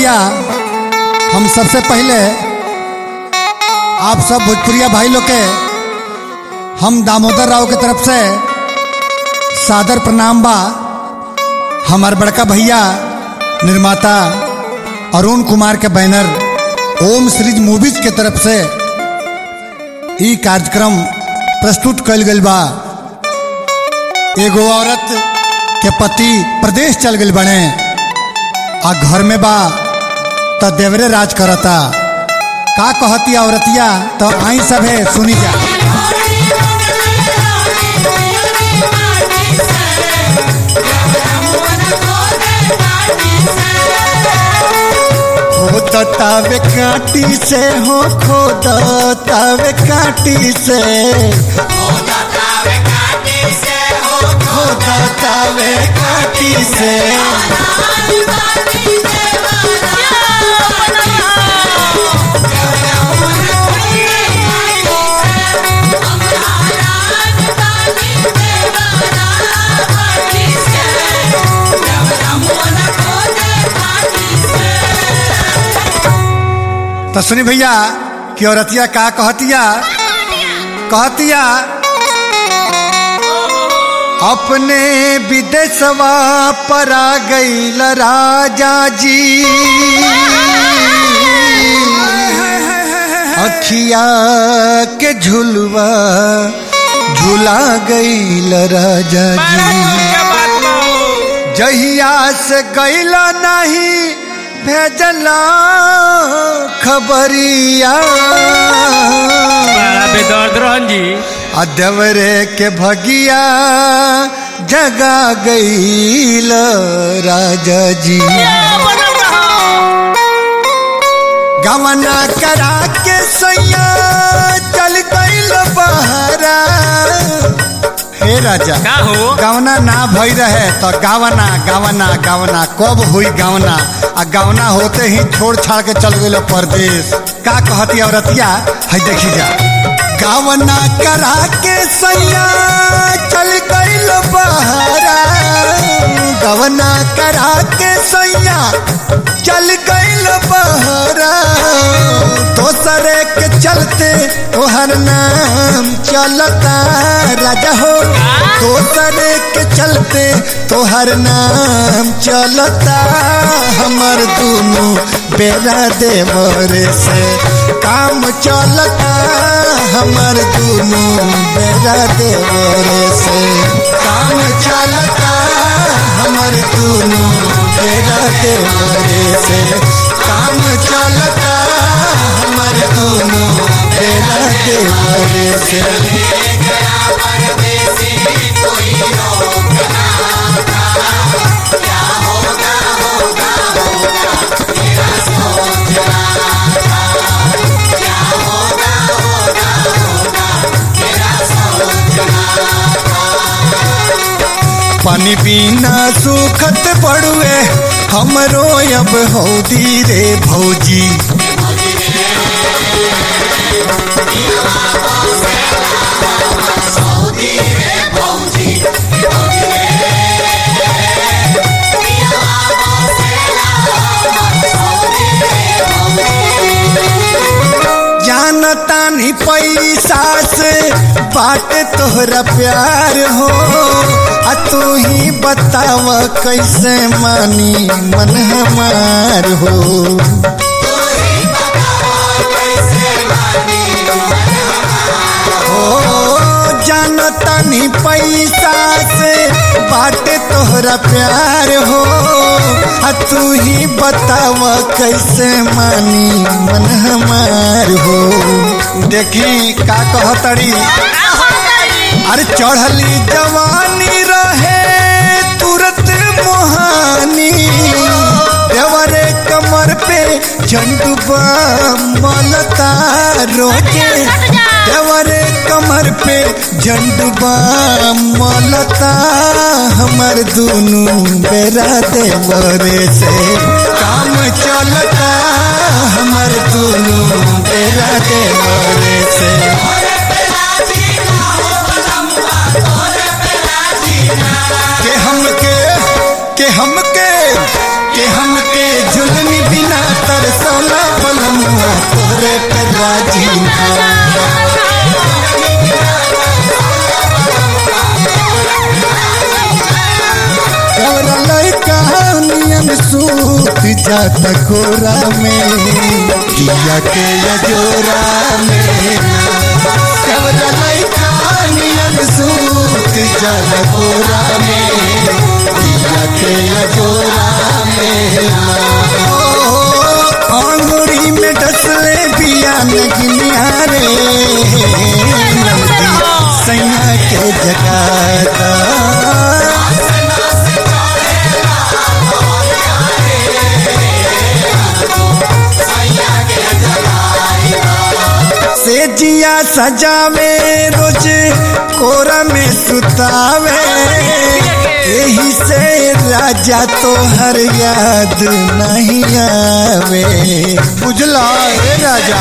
भैया हम सबसे पहले आप सब भोजपुरिया भाई लोग के हम दामोदर राव के तरफ से सादर प्रणाम बा हमार बड़का भैया निर्माता अरुण कुमार के बैनर ओम सीरीज मूवीज के तरफ से ई कार्यक्रम प्रस्तुत कल गई बा एगो औरत के पति प्रदेश चल गई बने आ घर में बा त देवरे राज करता का कहती औरतिया तो आई सब है सुनी जा खोदतावे काटी से हो खोदतावे काटी से खोदतावे काटी से तो सुनी भैया कि औरतिया का कहतिया कहतिया अपने विदेशवा पर आ गईल राजा जी अखिया के झुलवा झुला गईल राजा जी जहिया से गैला नहीं भेजला खबरिया बड़ा बेदर्द रहन जी अदवरे के भगिया जगा गईल राजा जी गवना करा के सैया चल गईल बहरा हे राजा का हो गावना ना भई रहे तो गावना गावना गावना कब हुई गावना आ गावना होते ही छोड़ छाड़ के चल गए परदेश का कहती औरतिया है देखी जा गावना करा के सैया चल गईल बहरा गवना करा के सैया चल गईल बहरा दोसरे के चलते तोहर नाम चलता राजा हो दोसरे के चलते तोहर नाम चलता हमर दोनों बेरा देवरे से काम चलता हमर दोनों बेरा देवरे से काम चलता हमर दोनों बेरा देवरे से काम चलता हमर दोनों बेरा देवरे से पानी बिना सुखत पड़ुए हमरो अब हौदी रे भौजी जानता नहीं पैसा से बाट तोहरा प्यार हो आ तू ही बताव कैसे मानी मन हमार हो हो जानता नहीं पैसा से बाटे तोहरा प्यार हो आ तू ही बताव कैसे मानी मन हमार हो देखी का कहतड़ी अरे चढ़ली जवानी रहे तुरंत मोहानी देवरे कमर पे झंडुबा मलता रोके देवरे कमर पे झंडुबा मलता हमर दोनों बेरा देवरे से काम चलता हमर दोनों बेरा देवरे से के हमके के हमके के हमके जुल्मी बिना राजा जी कवरा लड़का नियन सूत जात कोरा में दिया के अजोरा में कवरा लड़का नियन सूत जात कोरा में दिया के अजोरा में अंगूरी में डसले बिया नगिनिया रे नंदी सैया के जगाता से जिया सजावे रोज कोरा में सुतावे यही से राजा तो हर याद नहीं आवे बुझला रे राजा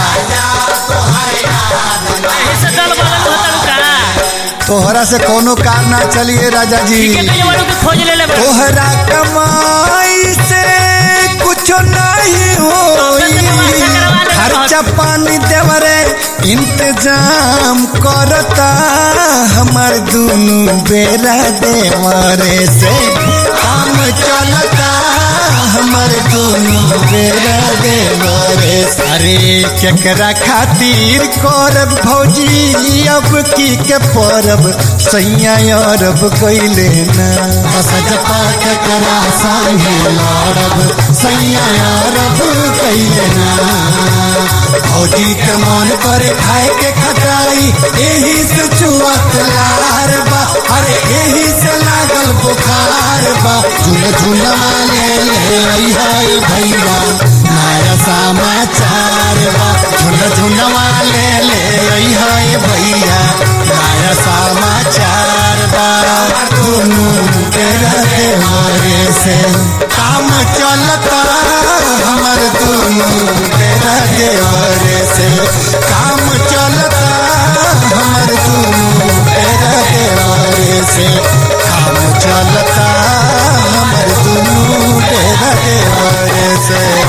ऐसे दल बगल होता का तोहरा से कोनो कार ना चलिए राजा जी के कई वालों के खोज ले ले बड़े तोहरा कमाई से कुछ नहीं होई खर्चा पानी देवरे इंतजाम करता हमार दुनु बेरा देवरे से काम चलता हमार दुनु बेरा देवरे से। अरे केकरा खातिर करब भौजी अब की के परब सैया अरब कैले ना सजपा केकरा संगे लड़ब सैया अरब कैले ना भौजी के मन करे खाए के खटाई एही से चुअत लार बा अरे एही से लागल बुखार बा झुन झुनवा ले ले आई हाय भैया नया समाचार बा झुन झुनवा ले ले आई हाय भैया नया समाचार बा दुनू तेरा देवरे से काम चलता हमर दुनू तेरा देवरे से काम चलता हमर दुनू तेरा देवरे से काम चलता हमर दुनू तेरा देवरे से